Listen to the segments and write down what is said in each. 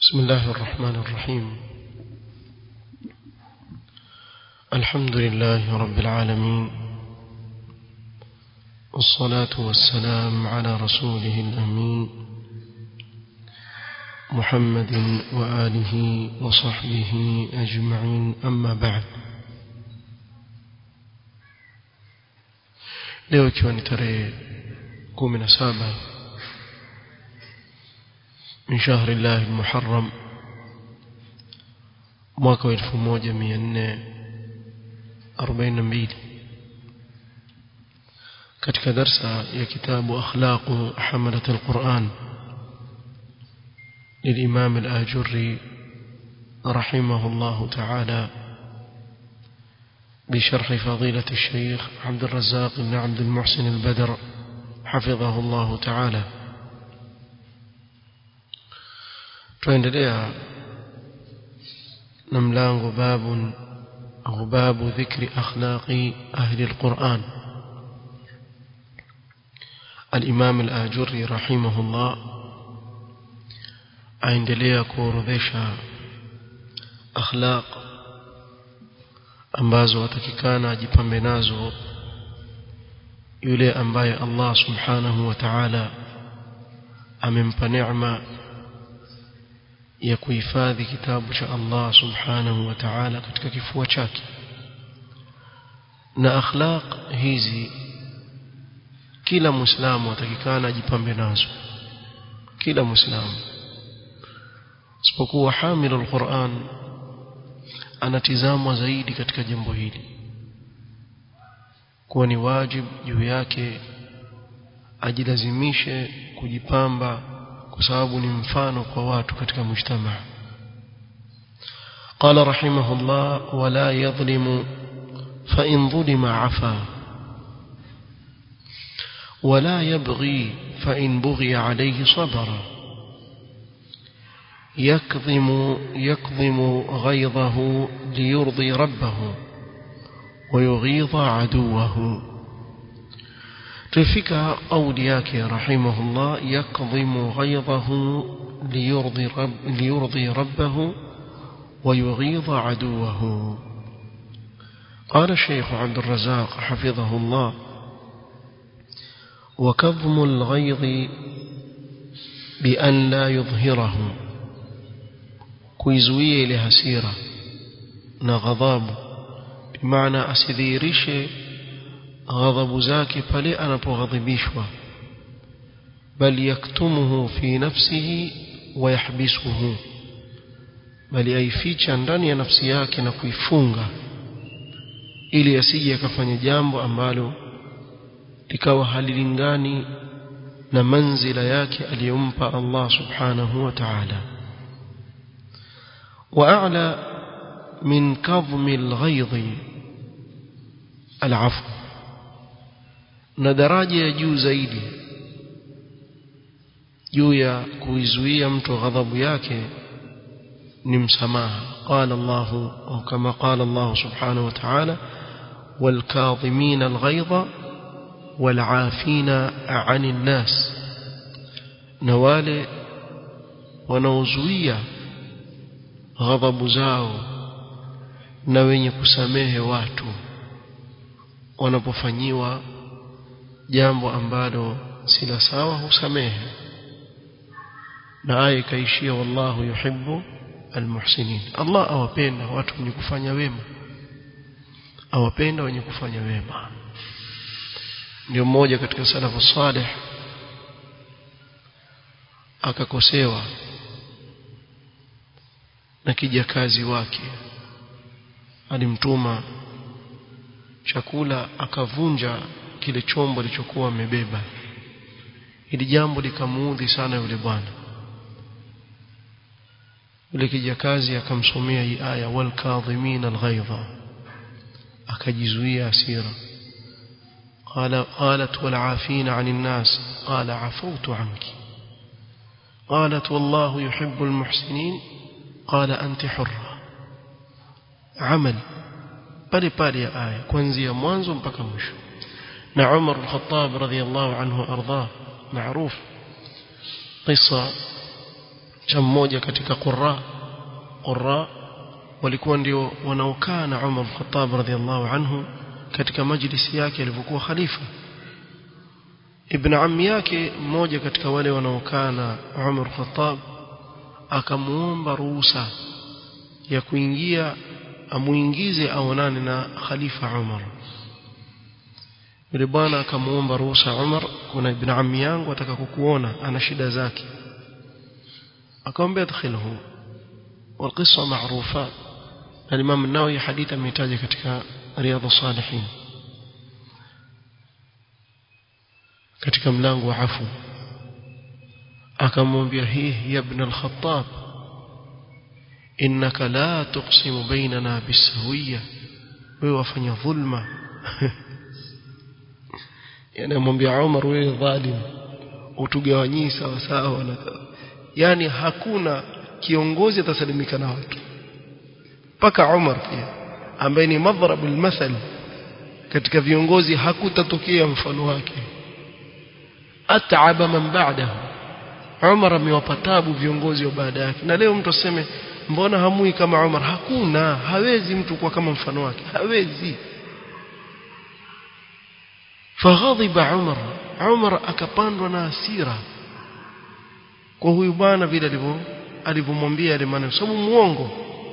بسم الله الرحمن الرحيم الحمد لله رب العالمين والصلاة والسلام على رسوله الأمين محمد وآله وصحبه أجمعين أما بعد leo ikiwa ni tarehe kumi na saba min shahri llahi lmuharam mwaka wa elfu moja mia nne arobaini na mbili katika darsa ya kitabu akhlaqu hamalat alquran للإمام الآجري رحمه الله تعالى بشرح فضيلة الشيخ عبد الرزاق بن عبد المحسن البدر حفظه الله تعالى tuendelea na mlango babu au babu dhikri akhlaqi ahli alquran الإمام الآجري رحمه الله aendelea kuorodhesha akhlaq ambazo watakikana ajipambe nazo yule ambaye Allah subhanahu wa ta'ala amempa neema ya kuhifadhi kitabu cha Allah subhanahu wa ta'ala katika kifua chake na akhlaq hizi kila muislamu atakikana ajipambe nazo kila muislamu isipokuwa hamilu alquran anatizamwa zaidi katika jambo hili kuwa ni wajib juu yake ajilazimishe kujipamba kwa sababu ni mfano kwa watu katika mujtama قال رحمه الله ولا يظلم فإن ظلم عفا ولا يبغي فإن بغي عليه صبر يكظم يكظم غيظه ليرضي ربه ويغيظ عدوه تفك أولياك رحمه الله يكظم غيظه ليرضي, رب ليرضي ربه ويغيظ عدوه قال الشيخ عبد الرزاق حفظه الله وكظم الغيظ بأن لا يظهره kuizuia ile hasira na ghadhabu bimaana asidhihirishe ghadhabu zake pale anapoghadhibishwa bal yaktumuhu fi nafsihi wa yahbisuhu bali aificha ndani ya nafsi yake na kuifunga ili asije akafanya jambo ambalo likawa halilingani na manzila yake aliyompa Allah subhanahu wa ta'ala وأعلى من كظم الغيظ العفو na daraja ya juu zaidi juu ya kuizuia mtu ghadhabu yake ni msamaha qala Allah au kama qala Allah subhanahu wa ta'ala wal kadhimin al ghayza wal 'afina 'anil nas na wale wanaozuia ghadhabu zao na wenye kusamehe watu wanapofanyiwa jambo ambalo si la sawa husamehe na aya ikaishia wallahu yuhibbu almuhsinin Allah awapenda watu wenye kufanya wema awapenda wenye kufanya wema ndio mmoja katika salafu salih akakosewa na kijakazi wake alimtuma chakula akavunja kile chombo alichokuwa amebeba ili jambo likamuudhi sana yule bwana yule kijakazi akamsomea hii aya wal kadhimin alghaidha akajizuia hasira قال قالت والعافين عن الناس قال عفوت عنك قالت والله يحب المحسنين قال أنت حرة عمل pale pale ya aya kuanzia mwanzo mpaka mwisho na Umar al-Khattab radhiyallahu anhu arda معروف قصة cha mmoja katika qurra qurra walikuwa ndio wanaokaa na Umar al-Khattab radhiallahu anhu katika majlisi yake alipokuwa khalifa ibn ammi yake mmoja katika wale wanaokaa na Umar al-Khattab akamuomba ruhusa ya kuingia amuingize aonane na khalifa Umar yule bwana akamuomba ruhusa Umar kuna ibn ammi yangu ataka kukuona ana shida zake akamwambia adkhilhu والقصة معروفة الإمام النووي حديثا ميتاج كتك رياض الصالحين katika mlango wa afu akamwambia hii ya ibn al-Khattab innaka la tuqsimu bainana bisawiyya wewe wafanya dhulma yani amwambia Umar wewe dhalim utugawanyii sawa sawa yani hakuna kiongozi atasalimika na watu mpaka Umar pia ambaye ni madhrab almathal katika viongozi hakutatokea mfano wake at'aba man ba'dahu Umar amewapa tabu viongozi wa baada yake na leo mtu aseme mbona hamui kama Umar hakuna hawezi mtu kuwa kama mfano wake hawezi faghadhiba Umar Umar akapandwa na hasira kwa huyu bwana vile alivyo alivyomwambia yale maneno sababu muongo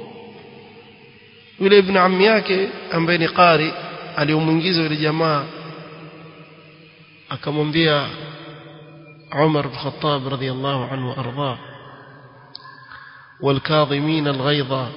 yule ibn ammi yake ambaye ni qari aliyomuingiza yule jamaa akamwambia Umar bin Khattab radhiyallahu anhu arda والكاظمين الغيظ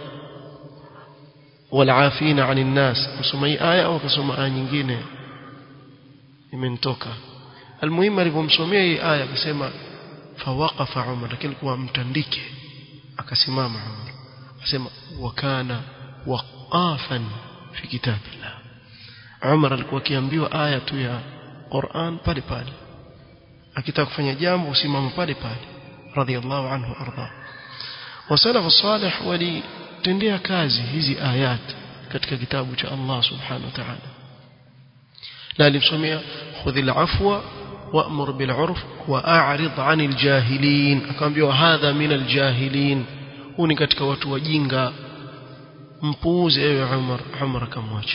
والعافين عن الناس kusoma hii aya au kusoma aya nyingine imenitoka almuhimu alipomsomea hii aya akasema fawaqafa Umar lakini kwa mtandike akasimama Umar akasema wakana waqafan fi kitabillah Umar alikuwa akiambiwa aya tu ya Qur'an pale pale akitaka kufanya jambo usimama pale pale radhiallahu anhu arda wasalafu salih walitendea kazi hizi ayat katika kitabu cha Allah subhanahu wa ta'ala na alimsomea khudhil afwa وأمر بالعرف وأعرض عن الجاهلين akamwambia hadha min aljahilin huu ni katika watu wajinga mpuuze ewe Umar Umar akamwacha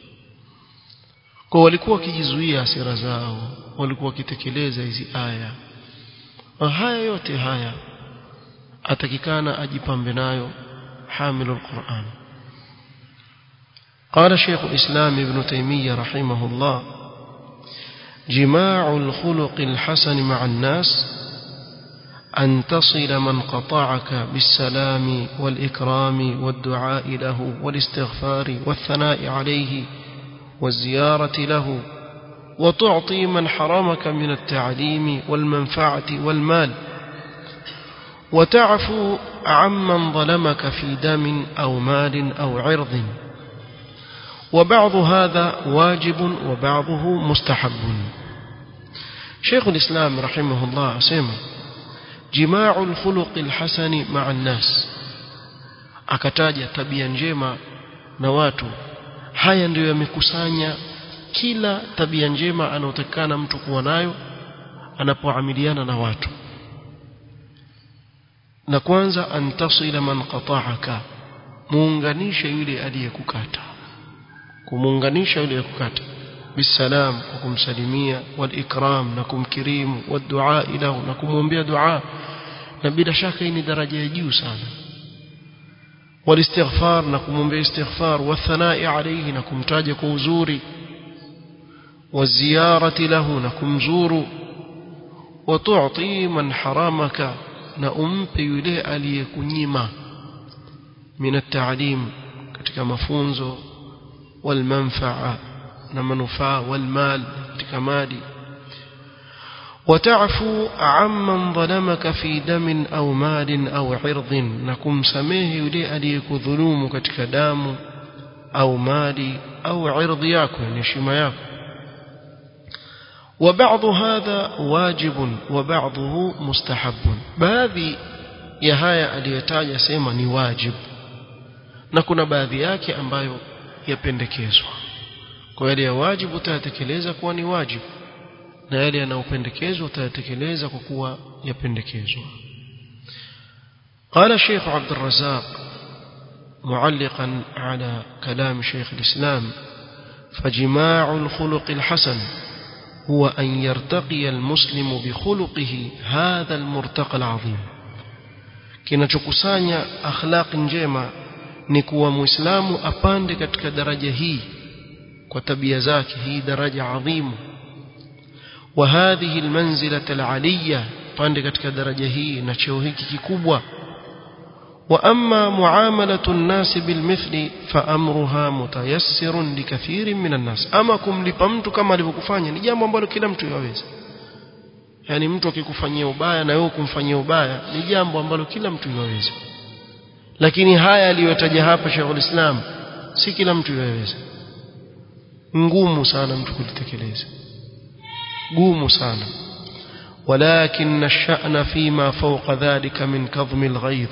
kwa walikuwa wakijizuia hasira zao walikuwa wakitekeleza hizi aya haya yote haya atakikana ajipambe nayo حامل القرآن قال شيخ الإسلام ابن تيمية رحمه الله جماع الخلق الحسن مع الناس أن تصل من قطعك بالسلام والإكرام والدعاء له والاستغفار والثناء عليه والزيارة له وتعطي من حرمك من التعليم والمنفعة والمال وتعفو عمن ظلمك في دم أو مال أو عرض وبعض هذا واجب وبعضه مستحب شيخ الإسلام رحمه الله سيما جماع الخلق الحسن مع الناس akataja tabia njema na watu haya ndiyo yamekusanya kila tabia njema anayotakana mtu kuwa nayo anapoamiliana na watu na kwanza antasila man qata'aka muunganishe yule aliyekukata kumuunganisha yule aliyekukata bisalam kwa kumsalimia walikram na kumkirimu wadua lahu na kumwombea dua na bila shaka hii ni daraja ya juu sana walistighfar na kumwombea istighfar wathanai alayhi na kumtaja kwa uzuri waziyarati lahu na kumzuru watu'ti man haramaka na umpe yule aliyekunyima min at-ta'lim katika mafunzo والمنفعه na manufaa والمال katika mali وتعفو عمن ظلمك في دم أو مال أو عرض نكم سميه يلي أليك ظلوم كتك دام أو مال أو عرض ياكو نشم ياكو وبعض هذا واجب وبعضه مستحب باذي يهايا aliyetaja sema ni wajib na kuna baadhi yake ambayo yapendekezwa kwa yale ya wajibu utayatekeleza kuwa ni wajibu na yale yanayopendekezwa utayatekeleza kwa kuwa yapendekezwa قال الشيخ عبد الرزاق معلقا على كلام شيخ الإسلام فجماع الخلق الحسن هو أن يرتقي المسلم بخلقه هذا المرتقى العظيم kinachokusanya akhlaq njema ni kuwa muislamu apande katika daraja hii kwa tabia zake hii daraja adhimu wa hadhihi almanzila alaliya pande katika daraja hii na cheo hiki kikubwa wa amma muamalatu an-nas bilmithli fa amruha mutayassirun likathirin min an-nas ama kumlipa mtu kama alivyokufanya ni jambo ambalo kila mtu yaweza yani mtu akikufanyia ubaya na wewe kumfanyia ubaya ni jambo ambalo kila mtu yaweza lakini haya aliyotaja hapa Sheikhul Islam si kila mtu yaweza ngumu sana mtu kulitekeleza gumu sana ولكن الشأن فيما فوق ذلك من كظم الغيظ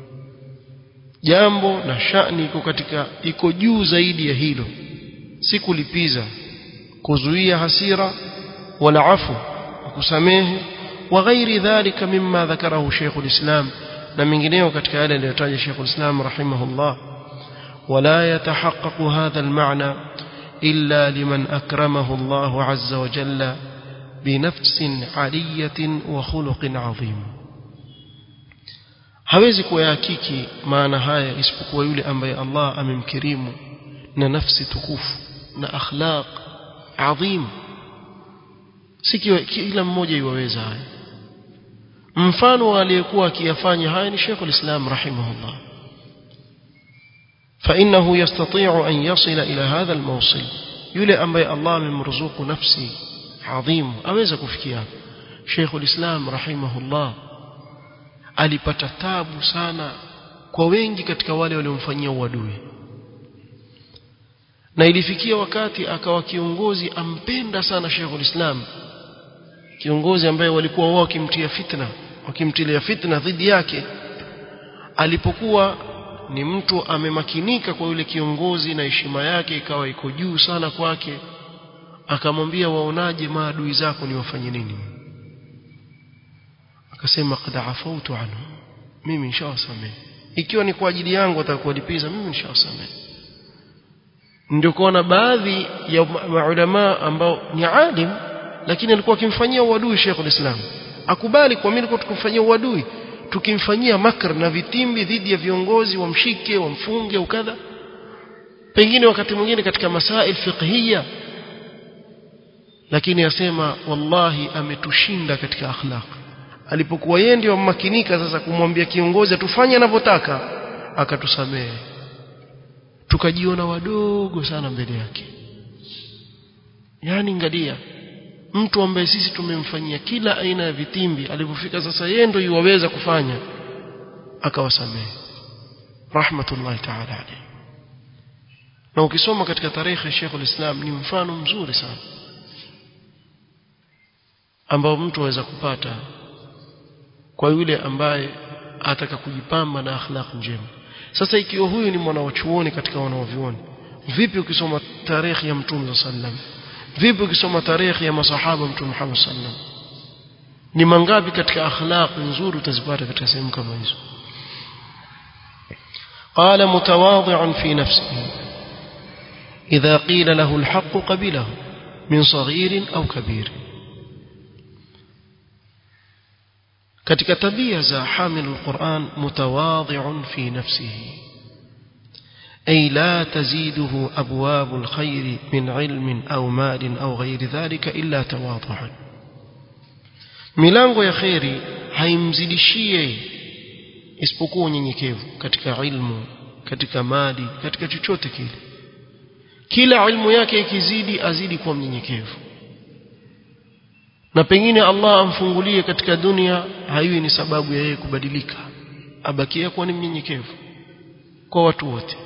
jambo na shani iko katika iko juu zaidi ya hilo si kulipiza kuzuia hasira wala afu kusamehe wa ghairi dhalika mimma dhakarahu Sheikhul Islam na mengineo katika yale aliyotaja Sheikhul Islam rahimahullah ولا يتحقق هذا المعنى إلا لمن أكرمه الله عز وجل بنفس علية وخلق عظيم hawezi kuyahakiki maana haya isipokuwa yule ambaye Allah amemkirimu na nafsi tukufu na akhlaq adhim si kila mmoja iwaweza haya mfano aliyekuwa akiyafanya haya ni Sheikh al-Islam rahimahullah فإنه يستطيع أن يصل إلى هذا الموصل يلي أمبي الله من مرزوق نفسي عظيم أويز كفكيا شيخ الإسلام رحمه الله alipata tabu sana kwa wengi katika wale waliomfanyia uadui na ilifikia wakati akawa kiongozi ampenda sana Sheikhul Islam kiongozi ambaye walikuwa wao wakimtia fitna wakimtilia fitna dhidi yake alipokuwa ni mtu amemakinika kwa yule kiongozi na heshima yake ikawa iko juu sana kwake akamwambia waonaje maadui zako ni wafanye nini akasema qad afautu anhu mimi nishawasamehe ikiwa ni kwa ajili yangu atakuwalipiza mimi nishawasamehe ndio kuona baadhi ya maulama ambao ni alim lakini alikuwa akimfanyia uadui Sheikh ulislam akubali kwa mimi nilikuwa tukimfanyia uadui tukimfanyia makr na vitimbi dhidi ya viongozi wamshike wamfunge ukadha pengine wakati mwingine katika masail fiqhiyya lakini asema wallahi ametushinda katika akhlaq alipokuwa yeye ndio mmakinika sasa kumwambia kiongozi atufanye anavyotaka akatusamehe tukajiona wadogo sana mbele yake yani ngalia mtu ambaye sisi tumemfanyia kila aina ya vitimbi alipofika sasa yeye ndio yuwaweza kufanya akawasamehe rahmatullahi ta'ala alayhi na ukisoma katika tarehe ya Sheikh islam ni mfano mzuri sana ambao mtu aweza kupata kwa yule ambaye ataka kujipamba na akhlaq njema sasa ikiwa huyu ni mwanachuoni katika wanaovioni vipi ukisoma tarehe ya mtume sallam vipi ukisoma tarehe ya masahaba mtume Muhammad sallam ni mangapi katika akhlaq nzuri utazipata katika sehemu kama hizo قال متواضعا في نفسه إذا قيل له الحق قبله من صغير أو كبير katika tabia za hamilu alquran mutawadhi'un fi nafsihi ay la taziduhu abwab alkhair min ilmin au malin au ghairi dhalika illa tawadhu'an milango ya khairi haimzidishie isipokuwa unyenyekevu katika ilmu katika mali katika chochote kile kila ilmu yake ikizidi azidi kuwa mnyenyekevu na pengine Allah amfungulie katika dunia haiwi ni sababu ya yeye kubadilika abakia kuwa ni mnyenyekevu kwa watu wote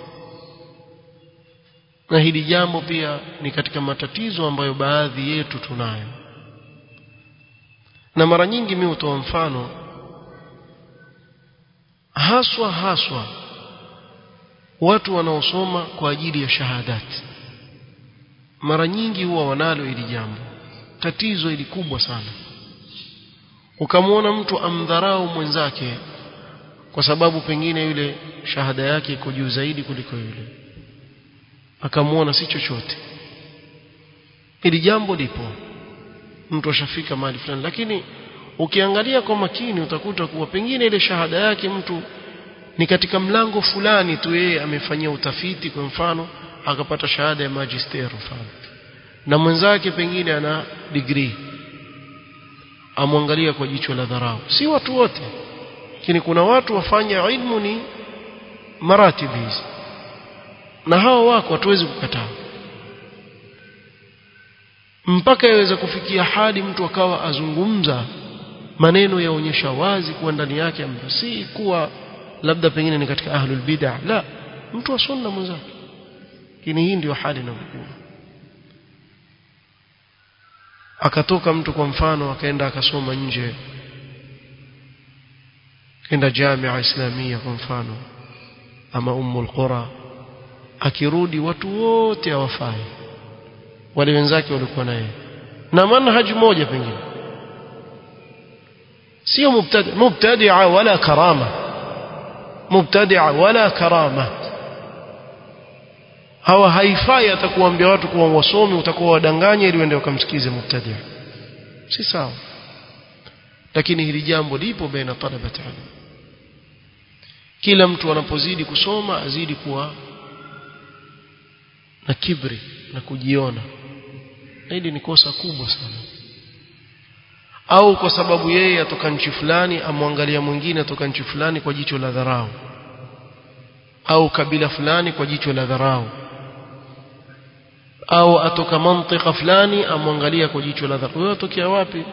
na hili jambo pia ni katika matatizo ambayo baadhi yetu tunayo na mara nyingi mimi hutoa mfano haswa haswa watu wanaosoma kwa ajili ya shahadati mara nyingi huwa wanalo hili jambo tatizo hili kubwa sana ukamwona mtu amdharau mwenzake kwa sababu pengine yule shahada yake iko juu zaidi kuliko yule akamuona si chochote ili jambo lipo mtu ashafika mahali fulani lakini ukiangalia kwa makini utakuta kuwa pengine ile shahada yake mtu ni katika mlango fulani tu yeye amefanyia utafiti kwa mfano akapata shahada ya magister mfano na mwenzake pengine ana degree amwangalia kwa jicho la dharau si watu wote lakini kuna watu wafanya ilmu ni maratibu hizi na hao wako hatuwezi kukataa mpaka yaweza kufikia hadi mtu akawa azungumza maneno yaonyesha wazi kuwa ndani yake si kuwa labda pengine ni katika ahlul bid'ah la mtu wa sunna mwenzake lakini hii ndio hali inayokuwa akatoka mtu kwa mfano akaenda akasoma nje kenda jamia islamia kwa mfano ama ummul qura akirudi watu wote hawafai wale wenzake walikuwa naye na manhaji moja pengine sio mubtadi mubtadia wala karama mubtadia wala karama hawa haifai atakuambia watu kuwa wasomi utakuwa wadanganya ili waende wakamsikize mubtadia si sawa lakini hili jambo lipo baina talabat ilm kila mtu anapozidi kusoma azidi kuwa na kibri na kujiona hili ni kosa kubwa sana au kwa sababu yeye atoka nchi fulani amwangalia mwingine atoka nchi fulani kwa jicho la dharau au kabila fulani kwa jicho la dharau au atoka mantika fulani amwangalia kwa jicho la dharau wewe atokea wapi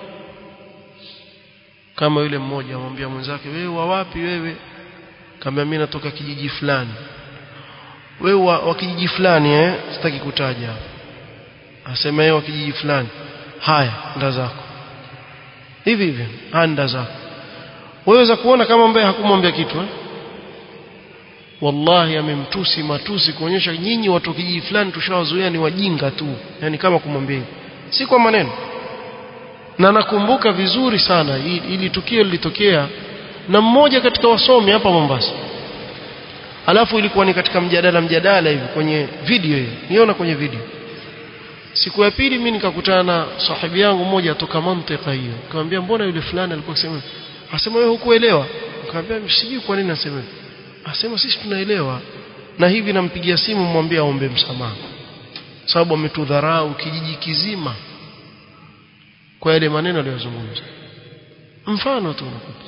kama yule mmoja amwambia mwenzake wewe wa wapi wewe kama mimi natoka kijiji fulani wewe wa, wa kijiji fulani eh sitaki kutaja asema yeye wa kijiji fulani haya nda zako hivi hivi anda zako waweza kuona kama ambaye hakumwambia kitu eh? wallahi amemtusi matusi kuonyesha nyinyi watu kijiji fulani tushawazoea ni wajinga tu yani kama kumwambia si kwa maneno na nakumbuka vizuri sana ili tukio lilitokea na mmoja katika wasomi hapa Mombasa alafu ilikuwa ni katika mjadala mjadala hivi kwenye video hiyo niona kwenye video siku ya pili mimi nikakutana na sahibi yangu mmoja atoka mantika hiyo nikamwambia mbona yule fulani alikuwa akisema asema wewe hukuelewa nikamwambia sijui kwa nini asema asema sisi tunaelewa na hivi nampigia simu mwambie aombe msamaha sababu ametudharau kijiji kizima kwa yale maneno aliyozungumza mfano tu unakupa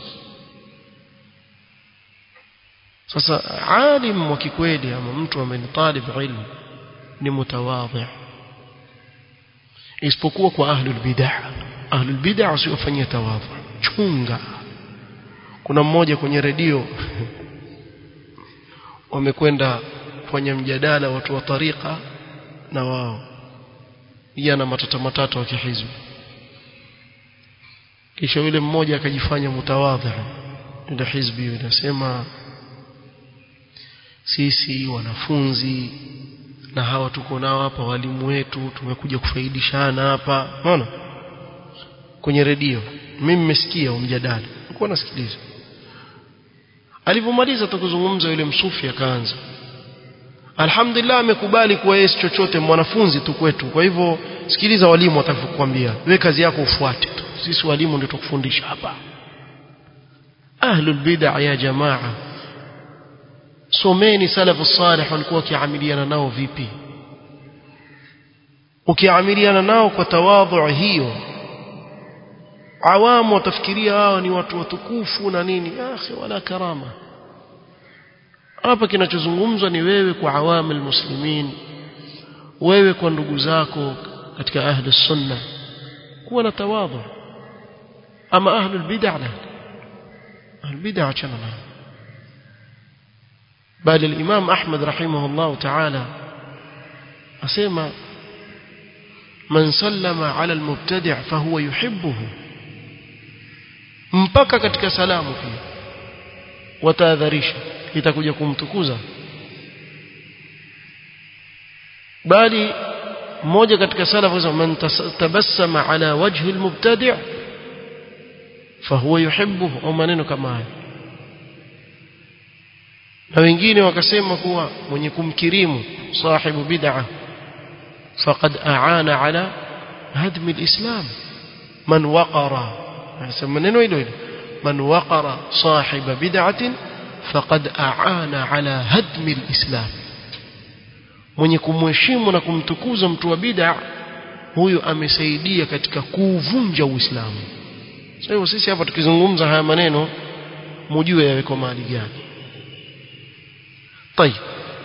sasa alim wa kikweli ama mtu ambaye ni talib ilmu ni mutawadhi isipokuwa kwa ahlul bid'ah ahlul bid'ah wasiofanyia tawadhu chunga kuna mmoja kwenye redio wamekwenda kufanya mjadala watu wa tariqa na wao yana matata matata wa kihizbi kisha yule mmoja akajifanya mutawadhi ndio hizbi inasema sisi wanafunzi na hawa tuko nao hapa walimu wetu tumekuja kufaidishana hapa unaona kwenye redio mimi nimesikia mjadala nilikuwa nasikiliza alipomaliza tukuzungumza yule msufi akaanza alhamdulillah amekubali kuwa yeye chochote mwanafunzi tu kwetu kwa hivyo sikiliza walimu watakapokuambia wewe kazi yako ufuate tu sisi walimu ndio tukufundisha hapa ahlul bid'ah ya jamaa someni salafu salih walikuwa wakiamiliana nao vipi ukiamiliana nao kwa tawadhu hiyo awamu watafikiria hao ni watu watukufu na nini akhi wala karama hapa kinachozungumzwa ni wewe kwa awamu almuslimin wewe kwa ndugu zako katika ahli sunna kuwa na tawadhu ama ahli albid'ah la ahli albid'ah achana nao بل الإمام أحمد رحمه الله تعالى أسمى من سلم على المبتدع فهو يحبه mpaka katika salamu pia watahadharisha itakuja kumtukuza bali mmoja katika salafu anasema man tabassama ala wajhi almubtadi' fahuwa yuhibbuhu au maneno kama haya na wengine wakasema kuwa mwenye kumkirimu sahibu bid'a faqad aana ala hadmi alislam man waqara anasema neno hilo hilo man waqara sahiba bid'atin faqad aana ala hadmi alislam mwenye kumheshimu na kumtukuza mtu wa bid'a huyu amesaidia katika kuuvunja uislamu sasa hivyo sisi hapa tukizungumza haya maneno mujue yaweko mahali gani طيب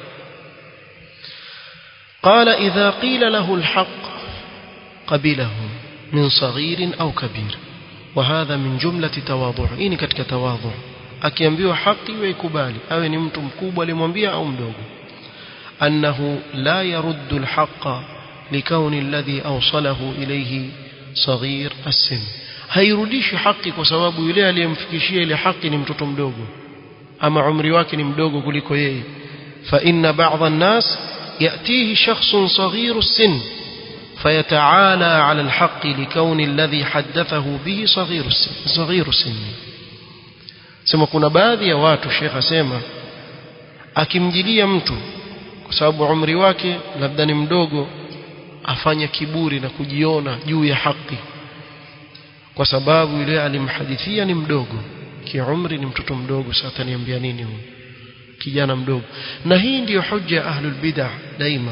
قال إذا قيل له الحق قبله من صغير أو كبير وهذا من جملة تواضع إني كتك تواضع akiambiwa haki waikubali awe ni mtu mkubwa alimwambia au mdogo annahu la yaruddu alhaqa likauni alladhi awsalahu ilayhi saghir as-sin hairudishi haki kwa sababu yule aliyemfikishia ile haki ni mtoto mdogo ama umri wake ni mdogo kuliko yeye fa inna ba'dha an-nas yatihi shakhsun saghiru as-sin فيتعالى على الحق لكون الذي حدثه به صغير السن صغير السن sema kuna baadhi ya watu Sheikh asema akimjilia mtu kwa sababu umri wake labda ni mdogo afanya kiburi na kujiona juu ya haki kwa sababu yule alimhadithia ni mdogo kiumri ni mtoto mdogo sasa niambia nini huyu kijana mdogo na hii ndiyo hoja ya ahlul bid'ah daima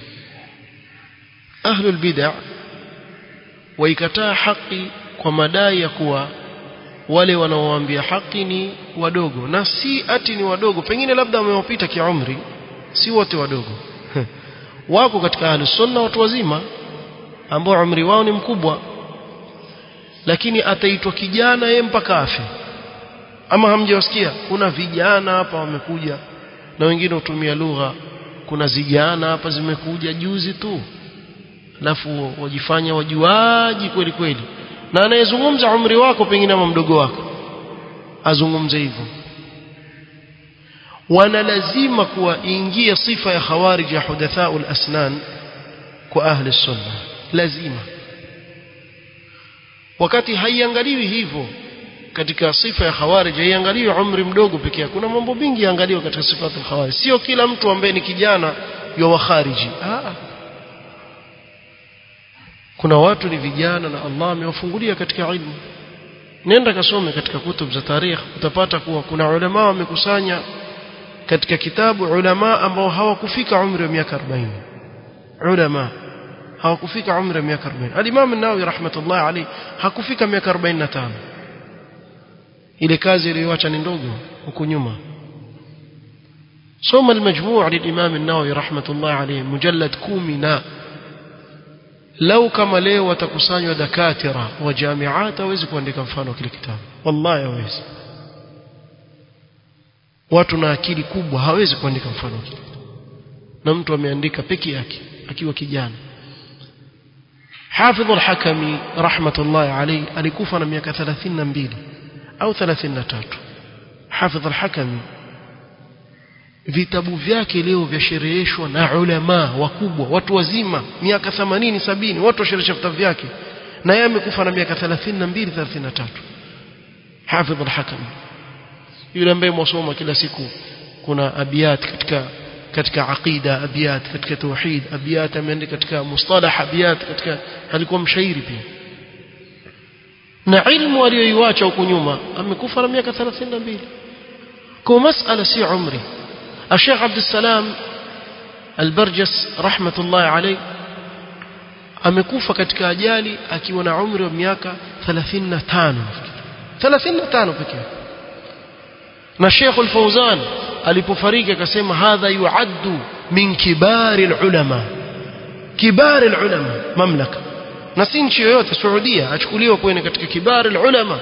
ahlul bid'ah waikataa haki kwa madai ya kuwa wale wanaowaambia haki ni wadogo na si ati ni wadogo pengine labda wamewapita kiumri si wote wadogo wako katika ahlus sunna watu wazima ambao umri wao ni mkubwa lakini ataitwa kijana yeye mpaka afe ama hamjawasikia kuna vijana hapa wamekuja na wengine hutumia lugha kuna zijana hapa zimekuja juzi tu alafu wajifanya wajuaji kweli kweli na anayezungumza umri wako pengine ama mdogo wako azungumze hivyo wana lazima kuwa ingia sifa ya khawarij ya hudathaul asnan kwa ahli sunna lazima wakati haiangaliwi hivyo katika sifa ya khawarij haiangaliwi umri mdogo pekee kuna mambo mengi yaangaliwa katika sifa ya khawarij sio kila mtu ambaye ni kijana ywa khariji ah kuna watu ni vijana na Allah amewafungulia katika ilmu nenda kasome katika kutub za tarikh utapata kuwa kuna ulama wamekusanya katika kitabu ulama ambao hawakufika umri wa miaka 40 ulama hawakufika umri wa miaka 40 al-Imam an-Nawawi rahmatullah alayhi hakufika miaka 45 ile kazi iliyoacha ni ndogo huko nyuma soma al-majmu' lil-Imam an-Nawawi rahmatullah alayhi mujallad 10 na lau kama leo watakusanywa dakatira wa jamiat hawezi kuandika mfano kile kitabu wallahi hawezi watu na akili kubwa hawezi kuandika mfano kile na mtu ameandika peke yake akiwa kijana Hafidh al-Hakami rahmatullahi alayhi alikufa na miaka 32 au 33 Hafidh al-Hakami vitabu vyake leo vyashereheshwa na ulama wakubwa watu wazima miaka 80 70 watu washerehesha vitabu vyake na yeye amekufa na miaka 32 33 Hafidh al-Hakami yule ambaye mwasoma kila siku kuna abiyat katika katika aqida abiyat katika tauhid abiyat ameandika katika mustalah abiyat katika alikuwa mshairi pia na ilmu aliyoiacha huko nyuma amekufa na miaka 32 kwa masala si umri الشيخ عبد السلام البرجس رحمة الله عليه amekufa katika ajali akiwa na umri wa miaka 35 35 pekee na Sheikh Al-Fauzan alipofariki akasema hadha yuaddu min kibari ulama kibari ulama mamlaka na si nchi yoyote Saudia achukuliwa kuwa katika kibari ulama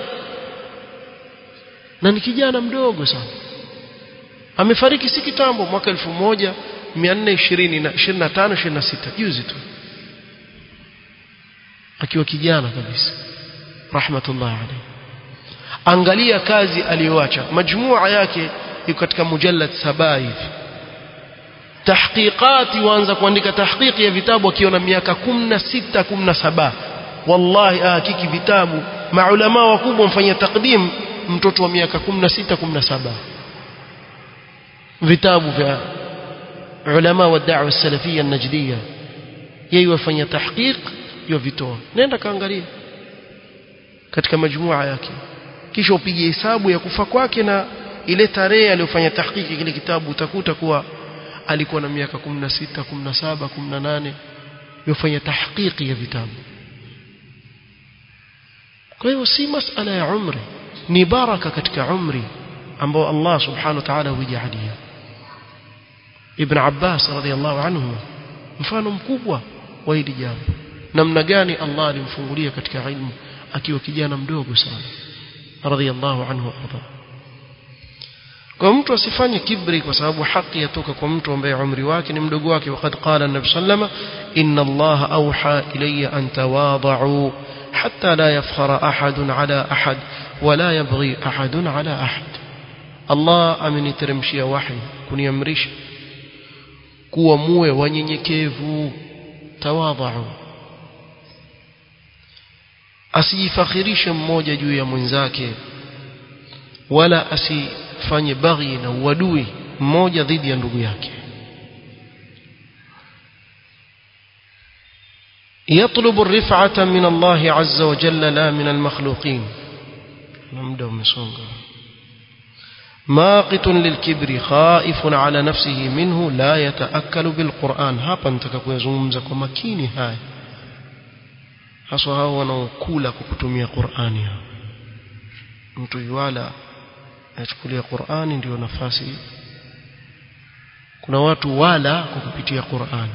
na ni kijana mdogo sana amefariki si kitambo mwaka 1425 26 juzi tu akiwa kijana kabisa rahmatullah alayhi angalia kazi aliyoacha majmua yake iko katika mujallad saba hivi tahqiqati waanza kuandika tahqiqi ya vitabu akiona miaka 16 17 wallahi hakiki vitabu maulama wakubwa mfanyia takdim mtoto wa miaka 16 17 vitabu vya ulama wa da'wa salafia najdia yeye wafanya tahqiq yovitoa nenda kaangalia katika majmua yake kisha upige hesabu ya kufa kwake na ile tarehe aliyofanya tahqiqi kile kitabu utakuta kuwa alikuwa na miaka 16 17 18 yofanya tahqiqi ya vitabu kwa hiyo si masala ya umri ni baraka katika umri ambao Allah subhanahu wa ta'ala hujalia Ibn Abbas radhiallahu anhu mfano mkubwa wa hili jambo namna gani Allah alimfungulia katika ilmu akiwa kijana mdogo sana radhiallahu anhu arda kwa mtu asifanye kibri kwa sababu haki yatoka kwa mtu ambaye umri wake ni mdogo wake wakati qala an-nabi sallama inna Allah awha ilayya an tawada'u hatta la yafkhara ahadun ala ahad wala yabghi ahadun ala ahad Allah ameniteremshia wahi kuniamrisha kuwa muwe wanyenyekevu tawadhau asijifakhirishe mmoja juu ya mwenzake wala asifanye baghi na uadui mmoja dhidi ya ndugu yake يطلب الرفعة من الله عز وجل لا من المخلوقين نمدأ مسونغا ماقت للكبر خائف على نفسه منه لا يتأكل بالقرآن hapa nitaka kuyazungumza kwa makini haya haswa hao wanaokula kwa kutumia Qur'ani mtu yuala achukulia Qur'ani ndio nafasi kuna watu wala kwa kupitia Qur'ani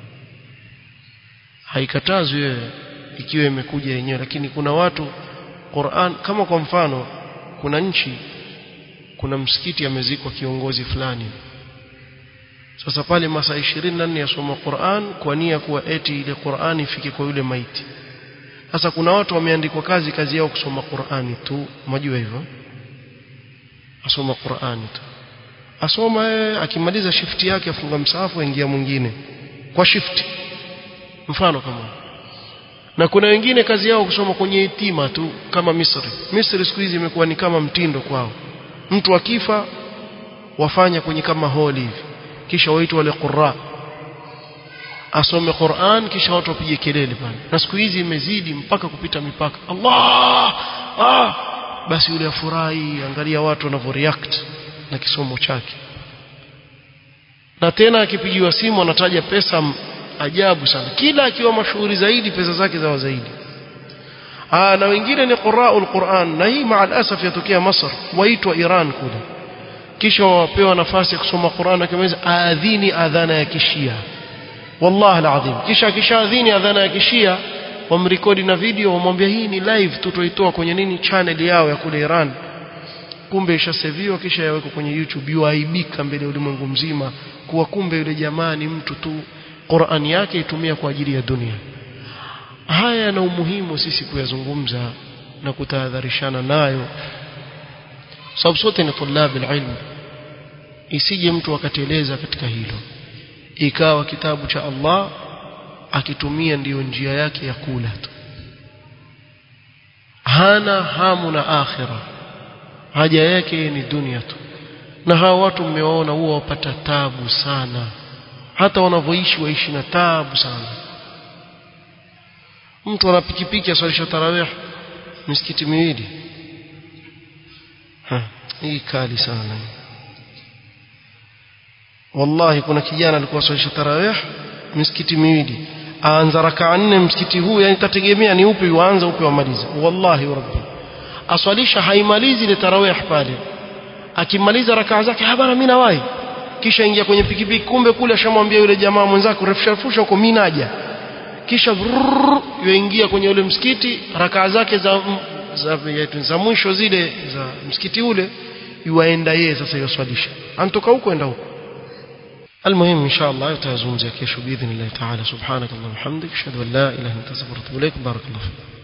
haikatazwi wewe ikiwa imekuja yenyewe lakini kuna watu Qur'an kama kwa mfano kuna nchi kuna msikiti amezikwa kiongozi fulani sasa pale masaa 24 yasoma Qur'an kwa nia kuwa eti ile Qur'an ifike kwa yule maiti sasa kuna watu wameandikwa kazi kazi yao kusoma Qur'ani tu unajua hivyo asoma Qur'ani tu asoma yeye akimaliza shifti yake afunga msahafu aingia mwingine kwa shifti mfano kama na kuna wengine kazi yao kusoma kwenye itima tu kama Misri Misri siku hizi imekuwa ni kama mtindo kwao mtu akifa wafanya kwenye kama holi hivi kisha waitwa wale qurra asome Qur'an kisha watu wapige kelele pale na siku hizi imezidi mpaka kupita mipaka Allah ah basi yule afurahi angalia watu wanavyoreact na kisomo chake na tena akipigiwa simu anataja pesa ajabu sana kila akiwa mashuhuri zaidi pesa zake zawa zaidi Aa, na wengine ni qura'ul Qur'an na hii maa alasaf yatokea Masr waitwa Iran kule kisha wapewa nafasi ya kusoma Qur'an akimaliza aadhini adhana ya kishia wallahi alazim kisha akishaadhini adhana ya kishia wamrekodi na video wamwambia hii ni live tutoitoa kwenye nini channel yao ya kule Iran kumbe ishaseviwa kisha yawekwa kwenye YouTube yuaibika mbele ya ulimwengu mzima kuwa kumbe yule jamaa ni mtu tu Qur'an yake itumia kwa ajili ya dunia haya yana umuhimu sisi kuyazungumza na kutahadharishana nayo sababu sote ni tulabi ilmu isije mtu akateleza katika hilo ikawa kitabu cha Allah akitumia ndiyo njia yake ya kula tu hana hamu na akhira haja yake ni dunia tu na hawa watu mmewaona huwa wapata tabu sana hata wanavyoishi waishi na tabu sana mtu ana pikipiki aswalisha tarawih misikiti miwili ha, hii kali sana wallahi kuna kijana alikuwa aswalisha tarawih misikiti miwili aanza rakaa nne msikiti huu yani tategemea ni upi uanza upi wamaliza wallahi rabbi aswalisha haimalizi ile tarawih pale akimaliza rakaa zake habana mimi nawahi kisha ingia kwenye pikipiki kumbe kule ashamwambia yule jamaa mwenzake refusha refusha huko mimi naja kisha yuingia kwenye ule msikiti rakaa zake za za, za mwisho zile za msikiti ule yuaenda yeye sasa yoswalisha antoka huko enda huko المهم إن شاء الله يتزوم زي كيشو بإذن الله تعالى سبحانك اللهم وبحمدك أشهد أن لا إله إلا أنت أستغفرك وأتوب إليك بارك الله فيك